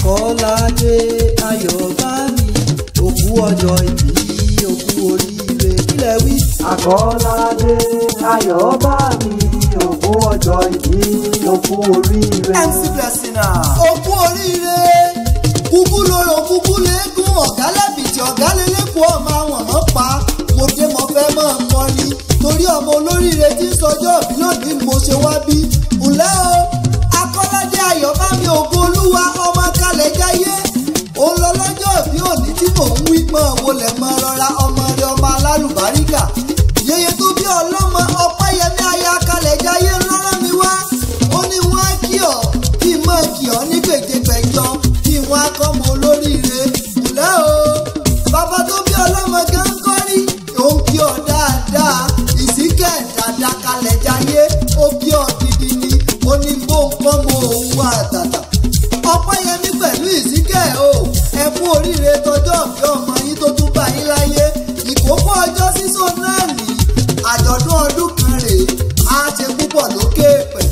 Àkọ́ládé Ayọ̀bámi òkú ọjọ́ ìbí òkú oríire kílẹ̀ wí. Àkọ́ládé Ayọ̀bámi òkú ọjọ́ ìbí òkú oríire. MC Blessing òkú oríire kúkú lóró kúkú léegun ọ̀gá lẹ́bìtì ọ̀gá lélẹ́kọ̀ọ́ ọmọ àwọn ọmọ pa mo dé mo fẹ́ mọ̀ ń kọ́ ni torí ọmọ olóríire tí ń sọjọ́ òbí lónìí ni mo ṣe wá bí. ǹlẹ́ o Akọ́ládé Ayọ̀bámi ògo olúwa ọmọ kalẹ̀ jáyé òun lọ lọ́jọ́ òbí òní tí mò ń wí mọ́ wọlé mọ́ rọra ọmọ rẹ ọmọ alálùbáríkà yeye tó bí ọlọ́mọ ọpẹ́yẹmí aya kalẹ̀ jáyé ńlọ́rọ́ mi wá ó ní wọ́n á kí ọ kí n mọ̀ kí ọ ní gbèdégbèjọ kí wọ́n á kọ́ mọ olóríire ǹlẹ́ o bàbá tó bí ọlọ́mọ gan kọ́rí òun kí ọ dáadáa ìsìnkẹ́ dáadáa kalẹ̀ jáyé ó kí ọ gidi ni ó ní bó ń kọ́ mọ òun wá àtàtà ọpẹ́yẹmí pẹ̀lú ìsìnkẹ́ o ẹ kú oríire tọjọ́ bí ọmọ yín tó tún bá yín láyé ìkókó ọjọ́ sísọ náà ní àjọ̀dún ọdún kan rèé á ṣe púpọ̀ lókè pẹ̀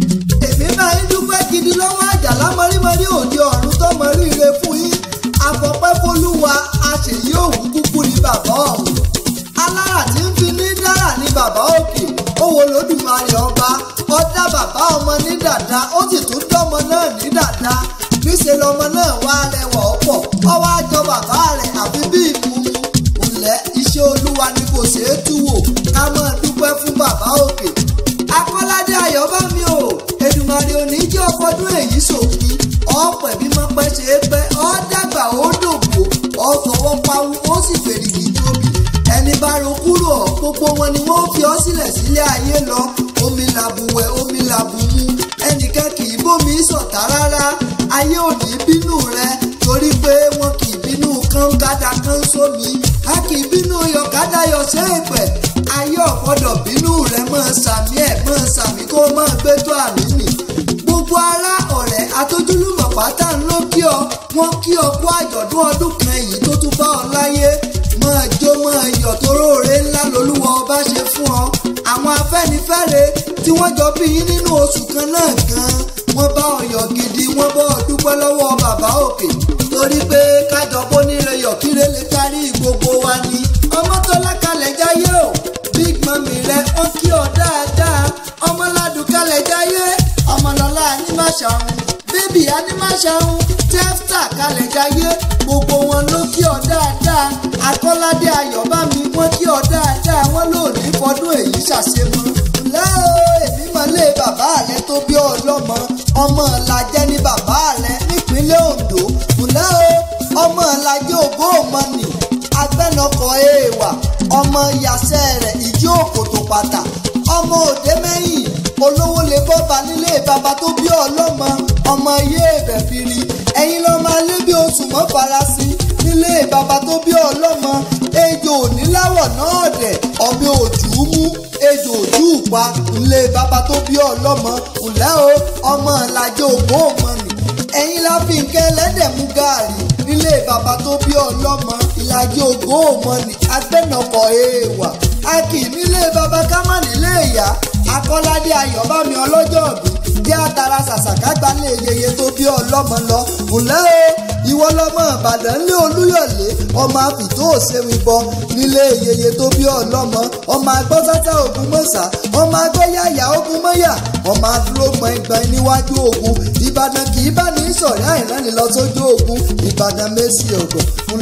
èmi máa ń dúpẹ́ gidi lọ́wọ́ àjàlá mọ́rímọ́rí òde ọ̀run tó mọ ríire fún yín àfọ̀pẹ́ fọlúwa àṣèyí òwú kúkú ní bàbá ọ̀hún alára tí ń fi ní dára ní bàbá òkè owó lódùmarè ọba ọdá bàbá ọmọ ní dàda ó sì tún dọ́mọ náà ní dàda níṣẹ́ lọmọ náà wá rẹwà ọ̀pọ̀ ọwọ́ àjọ bàbá rẹ̀ àfi bí ìmúmu ǹlẹ́ iṣẹ́ olúwa ni kò ṣeé tú wò ká máa dúpẹ́ fún bàbá òkè Akọ́ládé Ayọ̀bámi o Èdùmàrè òní jẹ́ ọkọọdún èyí sòfin ọ̀pẹ̀ bí mo pẹ́ ṣe é pẹ́ ọ́ dàgbà ó dògbò ọ́ fọwọ́ pawú ó sì fèrèkì tóbi ẹni bá ro kúrò ọ́ gbogbo wọn ni wọ́n fi ọ́ sílẹ̀ sílé ayé lọ omi làbùwẹ̀ omi làbùmú ẹnìkan kì í bómi sọ̀tá rárá ayé ò ní bínú rẹ torí pé wọn kì í bínú kánkáda kán sómi a kì í bínú yọ̀kádà yọ̀ sẹ́ẹ̀pẹ̀ ayé ọ̀gbọ́dọ̀ bínú rẹ máa sàmì ẹ̀ máa sàmì kó máa gbé tó àmì nì gbogbo ará ọ̀rẹ́ atójúlùmọ̀ pátá ń ló kí ọ wọ́n kí ọ kú àjọ̀dún ọdún kan èyí tó tún bá ọ láyé máa jó máa yọ̀ toróore ńlá lolúwa ọba ṣe fún ọ àwọn afẹ́nifẹ́re tí wọ́n jọ bí yín nínú oṣù kan náà gan wọ́n bá ọyọ̀ gidi wọ́n bọ́ ọ dúpẹ́ lọ́wọ́ bàbá òkè torí pé kájọ bó nílé yọ̀kíré lè kárí gbogbo wa ni ọmọ tó lákàlẹ̀ jáyé o big mami rẹ ó kí ọ dáadáa ọmọládùn kalẹ̀ jáyé ọmọlọ́lá anímàṣàhùn bébì anímàṣàhùn tẹ́fítà kalẹ̀ jáyé gbogbo wọn ló kí ọ dáadáa Akọ́ládé Ayọ̀bámi wọ́n kí ọ dáadáa wọ́n lò ní fọdún èyí ṣàṣemọ́ ǹlẹ́ o èmi mọ̀lé bàbá rẹ tó bí ọlọ́mọ ọmọ làjẹ́ ní bàbá rẹ nípínlẹ̀ Ondo ǹlẹ́ o ọmọ làjẹ́ ògbó òmọ̀nì agbẹ́nọkọ̀ èèwà ọmọ yasẹ́ rẹ̀ ìdí òkòtò pàtà ọmọ òde mẹ́yìn olówó lè bọ́ba nílé bàbá tó bí ọlọ́mọ ọmọ iye ẹ̀bẹ̀ firi ẹ̀yin lọ́ máa lé bí oṣù mọ́ farasí nílé bàbá tó bí ọlọ́mọ ejò oníláwọ̀ náà dẹ̀ ọbẹ̀ òjò mú ejò ojú pa nílé bàbá tó bí ọlọ́mọ ǹlẹ́ o ọmọ làjẹ́ ògbó òmọ̀nì ẹ̀yin la fi nǹkan ẹlẹ́dẹ̀ mú gààrí nílé bàbá tó bí ọlọ́mọ ìlàjì ògbó òmọ̀nì agbẹ́nàkọ̀ èèwà a kì í nílé bàbá ká má nílé ìyá Akọ́ládé Ayọ̀bámi ọlọ́jọ́ òbí bí àtàrà ṣàṣàká gbalẹ̀ yeye tó bí ọlọ́mọ lọ ǹlẹ́ o ìwọ lọmọ Ìbàdàn lé Olúyọ̀lé ọmọ àfìtó òṣèwìn bọ nílé yeye tó bí ọlọ́mọ ọmọ agbọ́sátá ogun mọ́sá ọmọ agbọ́yàyà ogun mọ́yà ọmọ adúró gbọ̀ngbọ̀n níwájú ogun Ìbàdàn kì í bá ní sọ̀rọ̀ àìránni lọ sójú ogun Ìbàdàn mẹ́sì ọ̀gọ̀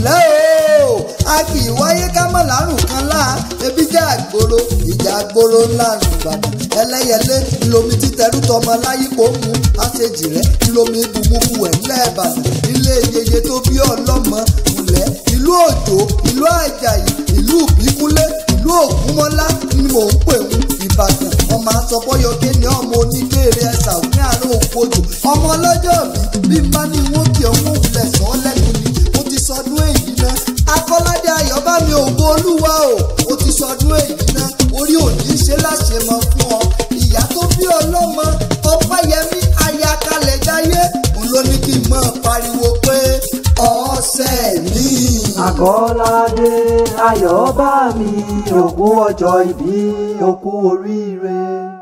ǹlẹ́ o a kì í wáyé ká mọ̀ lárùn kan láà ebi jẹ́ àgbòrò ìjà àgbòrò ńlá Ìbàdàn ẹlẹ́yẹlé lomi títẹrú tọmọ láyípo mú àṣejì rẹ lomi bùmùbù ẹ̀ ńlẹ̀ Ìbàdàn ilé yeye tó bí ọlọ́mọ ńlẹ̀ ìlú òjò ìlú àjàyí ìlú ìbíkúlé ìlú ògúnmọ́lá ni mò ń pè ń Ìbàdàn ọmọ asọ̀bọ́yọ̀kẹ́ ni ọmọ onígbèrè ẹ̀sà òní àárọ̀ òkojò ọmọ ọlọ́jọ́ bí bí n bá ní wọ́n kí ọmọ òwúlẹ̀ sọ ọ́ lẹ́nu ni mo ti sọdún èyí náà Akọ́ládé Ayọ̀bámi ògo olúwa o ó ti sọdún èyí náà orí òní ṣe láṣẹ mọ fún ọ ìyá tó bí ọlọ́mọ Ọpẹ́yẹmí aya kalẹ̀ jáyé òun ló ní kí n máa pariwo pé ọ̀sẹ̀ mi. Àkọ́ládé Ayọ̀bámi òkú ọjọ́ ìbí òkú oríire.